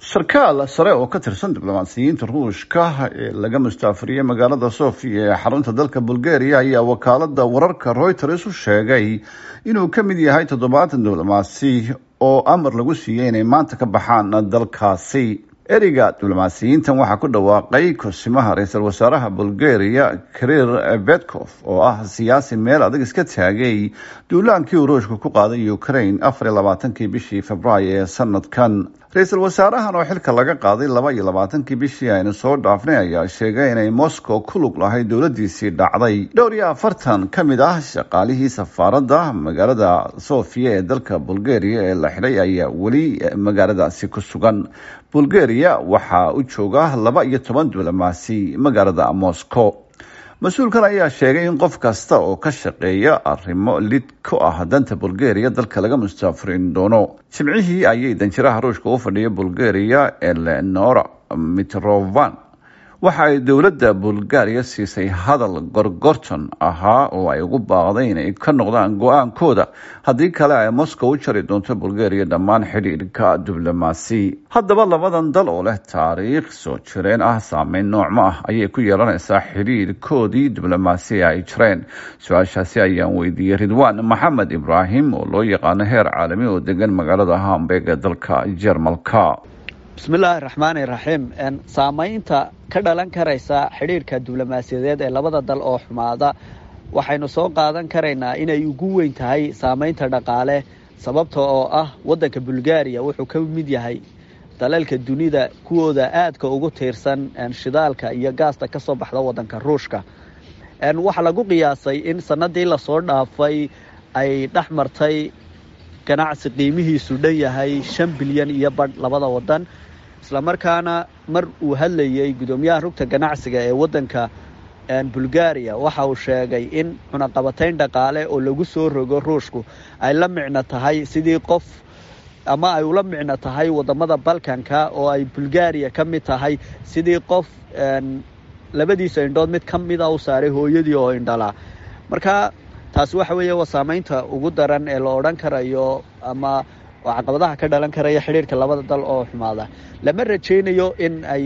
sarkaal sare oo ka tirsan diblomaasiyiinta ruushka ee laga mustaafuriyey magaalada sofia ee xarunta dalka bulgaria ayaa wakaalada wararka reuters u sheegay inuu ka mid yahay toddobaatan diblomaasi oo amar lagu siiyey inay maanta ka baxaan dalkaasi ereyga diblomaasiyiintan waxaa ku dhawaaqay kosimaha ra-iisul wasaaraha bulgaria karir bedkof oo ah siyaasi meel adag iska taagay duulaankii uu ruushka ku qaaday ukraine afar iyo labaatankii bishii februaayo ee sanadkan ra-iisul wasaarahan oo xilka laga qaaday laba iyo labaatankii bishii aynu soo dhaafnay ayaa sheegay inay moscow ku lug lahayd dowladiisii dhacday dhowr iyo afartan ka mid ah shaqaalihii safaaradda magaalada sofia ee dalka bulgaria ee la xidhay ayaa weli magaaladaasi ku sugan bulgaria waxaa u jooga laba iyo toban diblomaasi magaalada moscow mas-uulkan ayaa sheegay in qof kasta oo ka shaqeeya arrimo lid ku ah danta bulgaria dalka laga mustaafurin doono jimcihii ayay danjiraha ruushka u fadhiya bulgaria elenora mitrovan waxa ay dowladda bulgaria siisay hadal gorgorton ahaa oo ay ugu baaqday inay ka noqdaan go-aankooda haddii kale ay moscow u jari doonto bulgaria dhammaan xidhiidhka diblomaasi haddaba labadan dal oo leh taariikh soo jireen ah saameyn noocma ah ayay ku yeelanaysaa xidhiidhkoodii diblomaasi ay jireen su-aashaasi ayaan weydiiyey ridwaan maxamed ibraahim oo loo yaqaano heer caalami oo degan magaalada hamburg ee dalka jermalka bismillaahi raxmaani raxiim saamaynta ka dhalan karaysa xidhiidhka diblomaasiyadeed ee labada dal oo xumaada waxaynu soo qaadan karaynaa inay ugu weyn tahay saamaynta dhaqaale sababta oo ah waddanka bulgaariya wuxuu ka mid yahay dalalka dunida kuwooda aadka ugu tiirsan shidaalka iyo gaasta ka soo baxda waddanka ruushka waxaa lagu qiyaasay in sanadii lasoo dhaafay ay dhex martay ganacsi qiimihiisu dhan yahay shan bilyan iyo badh labada waddan islamarkaana mar uu hadlayey guddoomiyaha rugta ganacsiga ee waddanka bulgaria waxa uu sheegay in cunaqabatayn dhaqaale oo lagu soo rogo ruushku ay la micno tahay sidii qof ama ay ula micno tahay wadamada balkanka oo ay bulgaria ka mid tahay sidii qof labadiisa indhood mid ka mida u saaray hooyadii oo indhalaa marka taasi waxa weeye waa saamaynta ugu daran ee la odhan karayo ama oo caqabadaha ka dhalan karaya xidhiidhka labada dal oo xumaada lama rajaynayo in ay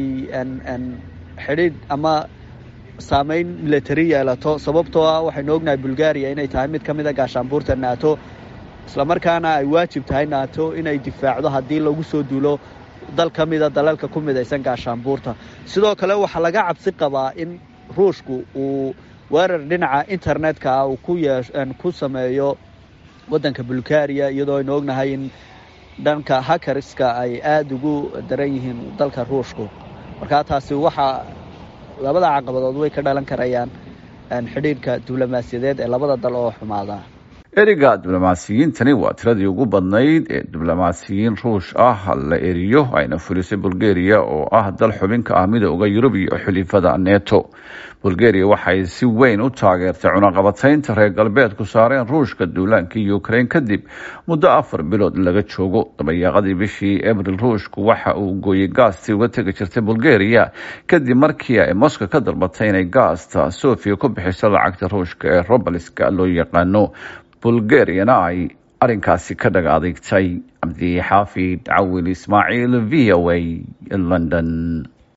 xidhiidh ama saameyn military yeelato sababtoo ah waxaynu ognahay bulgaria inay tahay mid ka mid a gaashaanbuurta nato islamarkaana ay waajib tahay nato inay difaacdo haddii lagu soo duulo dal ka mida dalalka ku midaysan gaashaanbuurta sidoo kale waxaa laga cabsi qabaa in ruushku uu weerar dhinaca internetka ah uu ku yee ku sameeyo waddanka bulgaria iyadoo aynu ognahay in dhanka hakarska ay aada ugu daran yihiin dalka ruushku markaa taasi waxaa labada caqabadood way ka dhalan karayaan xidhiidhka diblomaasiyadeed ee labada dal oo xumaada ereyga diblomaasiyiintani waa tiradii ugu badnayd ee diblomaasiyiin ruush ah la eriyo ayna fulisay bulgaria oo ah dal xubin ka ah midooda yurub iyo xulifada neto bulgaria waxay si weyn u taageertay cunaqabataynta reer galbeedku saareen ruushka duulaankii ukraine kadib muddo afar bilood laga joogo dabayaaqadii bishii abril ruushku waxa uu gooyey gaastii uga tegi jirtay bulgaria kadib markii ay moscow ka dalbatay inay gaasta sofia ku bixiso lacagta ruushka ee robaliska loo yaqaano bulgariana ay arrinkaasi ka dhaga adeegtay cabdi xaafid cawil ismaaciil v o a london